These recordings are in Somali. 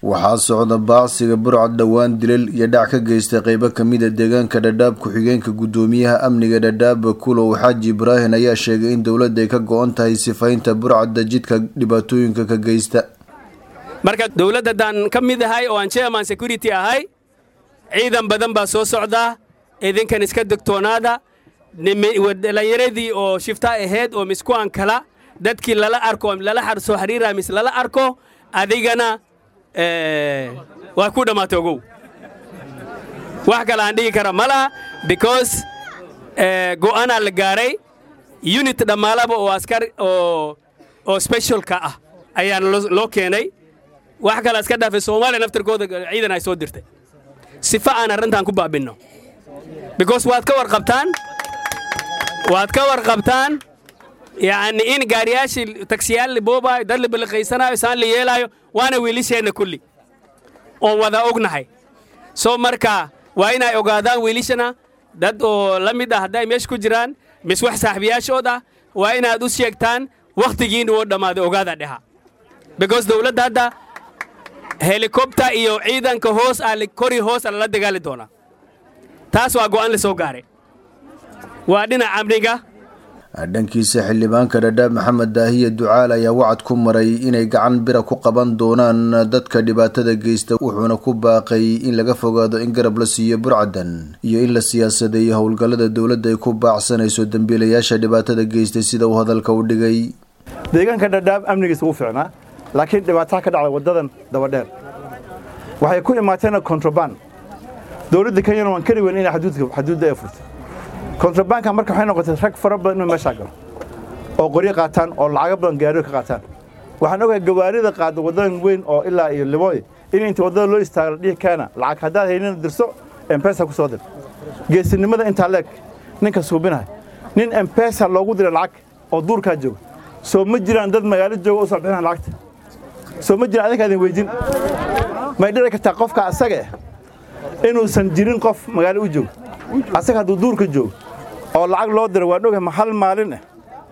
waxaa socda baacsiga burcad dhowaan dilal iyo dhac ka geystay qeybo kamida deegaanka dhadhaab ku-xigeenka guddoomiyaha amniga dhadhaab kulow xaaji ibraahin ayaa sheegay in dowladda ay ka go-on tahay sifaynta burcadda jidka dhibaatooyinka ka geysta marka dowladdadan ka mid ahay oo aan chairman security ahay ciidan badan baa soo socdaa idinkan iska degtoonaada dhalinyaradii oo shifta ahayd oo miskuan kala dadkii lala arko lala soo xiriira mis lala arko adigana waa ku dhammaatay ogow wax kale aan dhigi kara ma laha because go'aanaa la gaaray unit dhammaalaba oo askar oo oo specialka ah ayaa loo keenay wax kale iska dhaafay soomaaliya naftarkooda ciidan ay soo dirtay sifa aan arrintan ku baabinno because waad ka warqabtaan waad ka warqabtaan yacni in gaariyaashii tagsiyaal la boobaayo dad la balliqaysanayo saan la yeelaayo waana wiilisheenna kulli oon wada ognahay soo marka waa inay ogaadaan wiilishana dad oo la mid ah hadday meesha ku jiraan mis wax saaxiibayaashood ah waa inaad u sheegtaan wakhtigiina oo dhammaaday ogaada dheha because dowladda hadda helikobter iyo ciidanka hoos ah kori hoos a lala dagaali doonaa taas waa go'aan la soo gaaray waa dhinaca amniga dhankiisa xildhibaanka dhadhaab maxamed daahiye ducaal ayaa wacad ku maray inay gacan bira ku qaban doonaan dadka dhibaatada geysta wuxuuna ku baaqay in laga fogaado in garab la siiyo burcadan iyo in la siyaasadeeyo howlgallada dowladda ay ku baacsanayso dembiilayaasha dhibaatada geystay sida uu hadalka u dhigay deegaanka dhadhaab amnigiisa wuu fiicnaa laakiin dhibaataa ka dhacda waddadan dabadheer waxay ku imaateena kontraband dowladda kenyana waan kari weyn inay xaduudda ay furtay kontrabanka marka waxay noqotay rag fara badan inuu meeshaa galo oo qoryo qaataan oo lacago badan gaariyo ka qaataan waxaan ogahay gawaarida qaada waddadan weyn oo ilaa iyo libooy in inta waddada loo istaago la dhihi keena lacag haddaad haynina dirso embesa ku soo dir geesinimada intaa leeg ninka suubinahay nin embesa loogu dira lacag oo duurkaa jooga soo ma jiraan dad magaalo jooga u soo bixinaan lacagta soo ma jiraan adinka idin weydin may dhici kartaa qofka asaga eh inuusan jirin qof magaalo u joogo asaga hadduu duurka joogo oo lacag loo diro waan ogahay ma hal maalin eh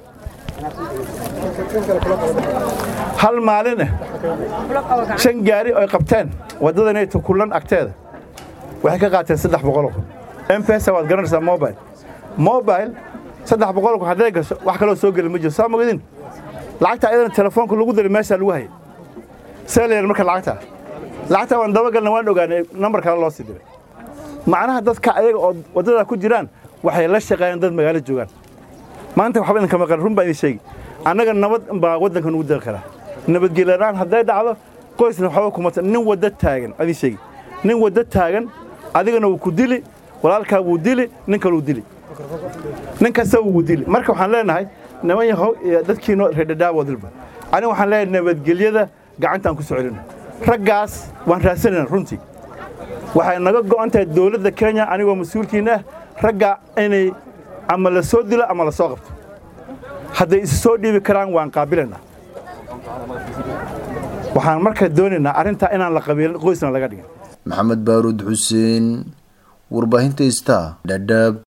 hal maalin eh shan gaari oy qabteen waddadanayto kullan agteeda waxay ka qaateen saddex boqoloo mpesa waad garanaysaa mobile mobile saddex boqolku hadday gasho wax kaloo soo geli ma jiro saa mogadin lacagta ayadana telefoonka lagu diray meeshaa lagu hayay see la yar marka lacagtaa lacagtaa waan dabagalna waan ogaanay nambar kale loo sii diray macnaha dadka ayaga oo waddadaa ku jiraan waxay la shaqeeyaan dad magaalo joogaan maanta waxba idinka maqan run baa idin sheegi annaga nabad baa waddanka nugu daqi karaa nabadgelyanaan hadday dhacdo qoysna waxba kumata nin wadda taagan idin sheegi nin wadda taagan adigana wuu ku dili walaalkaa wuu dili nin kale wuu dili nin kasta wuu dili marka waxaan leenahay niman yahow dadkiino reerdhadhaaboodilba aniga waxaan leenahay nabadgelyada gacantaan ku soo celina raggaas waan raadsanayna runtii waxay naga go'an tahay dowladda kenya anigoo mas-uulkiina ah ragga inay ama la soo dilo ama la soo qabto hadday isu soo dhiibi karaan waan qaabilaynaa waxaan marka doonaynaa arrintaa inaan la qabiilin qoysna laga dhigin maxamed baaruud xuseen warbaahinta ista dhadhaab